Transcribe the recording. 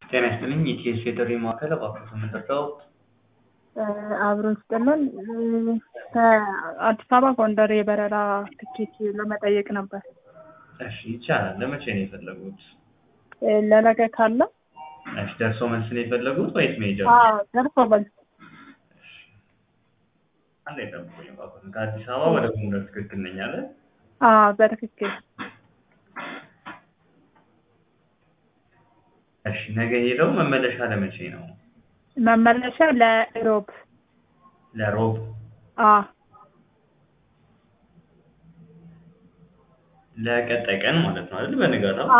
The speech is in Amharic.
ጤና ይስጥልኝ የኢቲኤስ የጥሪ ማዕከል እባክዎት ምንድነው? አብሮ ይስጥልን ከአዲስ አበባ ጎንደር የበረራ ትኬት ለመጠየቅ ነበር። እሺ ይቻላል። ለመቼ ነው የፈለጉት? ለነገ ካለ እሺ ደርሶ መልስ ነው የፈለጉት ወይስ መሄጃ? አዎ ደርሶ መልስ አንድ አይጠብቁኝ እባክዎት። ከአዲስ አበባ ወደ ጎንደር ትክክል ነኝ አለ? አዎ በትክክል እሺ ነገ ሄደው መመለሻ ለመቼ ነው? መመለሻ ለሮብ ለሮብ አዎ ለቀጣይ ቀን ማለት ነው አይደል? በንጋታው